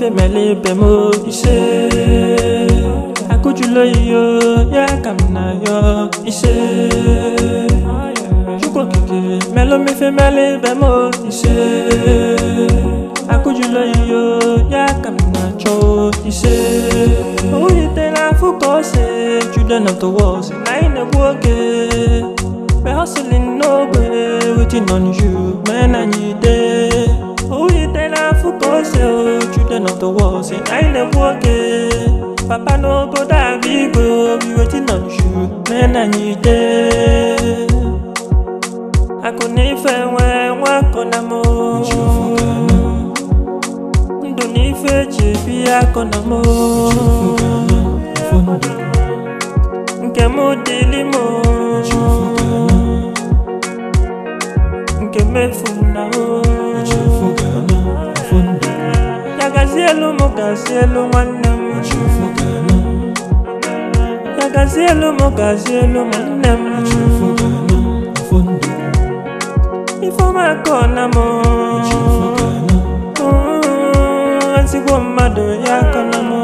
ife mele ibe m ise akụjula iyo ya ka m na yọ ise chukwu okike melụ m ife mele ibe m ise akụjula iyo ya ka m na-achọ ise oyitela afụ ka ose children of the world na anyị na-egbu oge we hustling n'ogbe waiting on you men anyị dey oyitela afụ ka ose children of the world na anyị na-egbu oge papa n'obodo abịa igwe we waiting on you men anyị dey akụ na ife nwe nwakọ na mụ ndụ na ife eji ebi akọ na mụ nke m dịlị m nke mefu na o ya gazie elu m gazie elu nwanne m ya gazie elu m gazie elu nwanne m ifeọma akọ na m ezigbo mmadụ ya akọ na m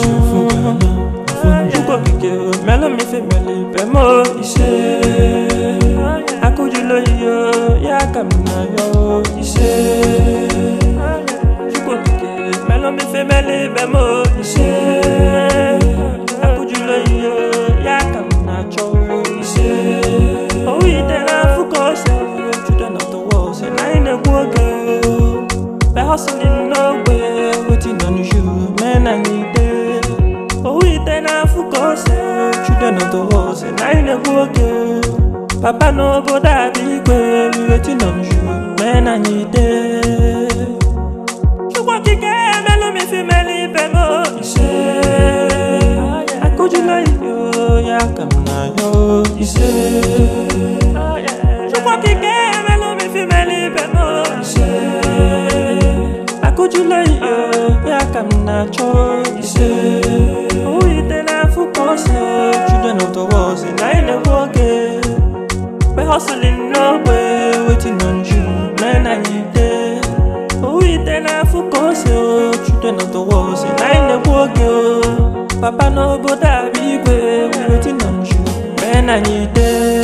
chukwu okike melụ m ife mele ibe m ise akụjula oyiyo ya ka m na yọ ise chukwu okike melụ m ife mele ibe m ise akụjula oyiyo ya ka m na-achọ ise oyitela afụ ka ose children of the world say na anyị na-egbu oge by hustling n'ogbe waiting on you men anyị dey oyitela afụ ka ose children of the world say na anyị na-egbu oge papa n'obodo abịa igwe we waiting on you men anyị dey chukwu okike emelụ m ife mele ibe m ise akụjula iyo ya ka m na-ayọ ise chukwu okike emelụ m ife mele ibe m ise akụjula iyo ya ka m na-achọ ise oyitela afụ ka ose children of the world say na anyị na-egbu oge we hustling n'ogbe waiting on you men anyị dey oyitela afụ ka ose children of the world say na anyị na-egbu oge o papa n'obodo abịa igwe we waiting on you men anyị dey